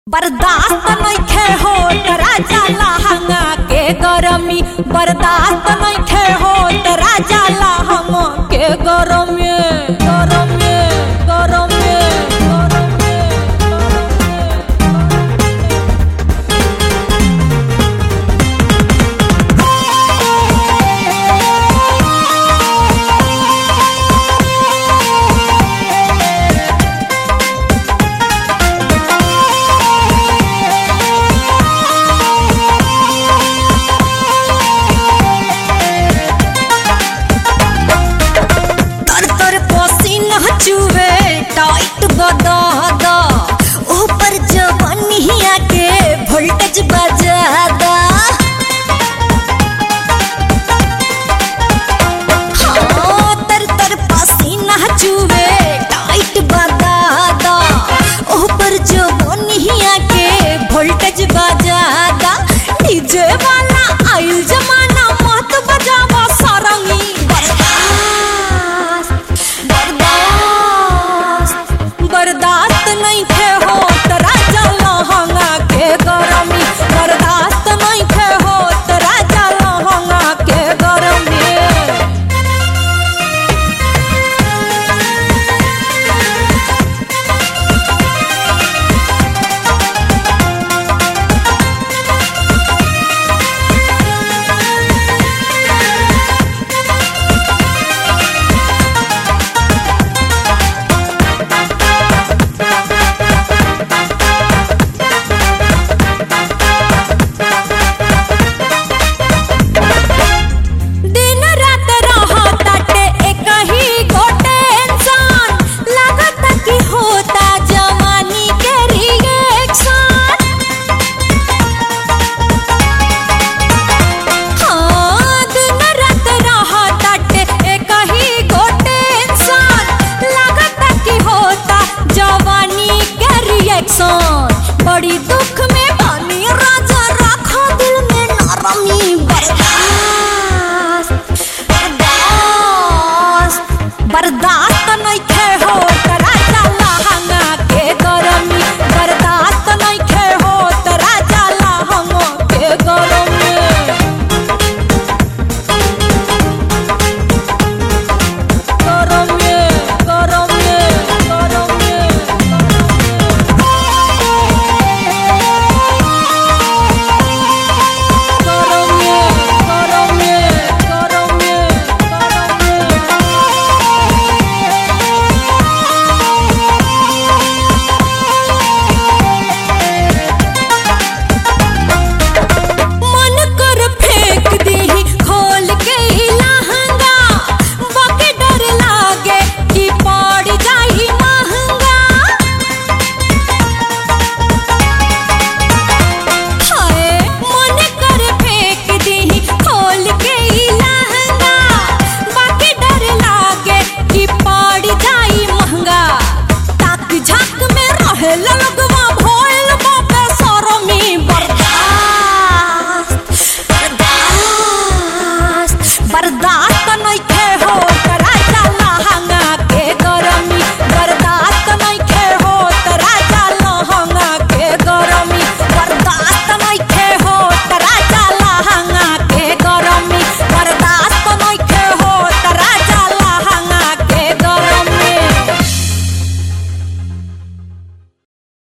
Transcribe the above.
बर्दाश्त नइखे होत राजा लहंगा के गरमी बर्दाश्त नइखे होत राजा लहंगा के गरमी गरमी गरमी गरमी तर तर पसीना चुवे टाइट बदा दा ऊपर जवानिया के वोल्टेज बजा दा हाँ, तर तर पसीना चुवे टाइट बदा दा ऊपर जवानिया के वोल्टेज बजा दा डीजे वाला आइल जमाना मत बजावा सारंगी बर्दाश्त बर्दाश्त बर्दाश्त नहीं थे हो राजा लहंगा के गरमी बर्दाश्त नहीं थे हो राजा लहंगा के गरमी दिन रात रहताटे एक ही गोटे इंसान लागत कि होता जवानी के रिएक्शन हाँ दिन रात रहताटे एक ही गोटे इंसान लागत कि होता जवानी के रिएक्शन बड़ी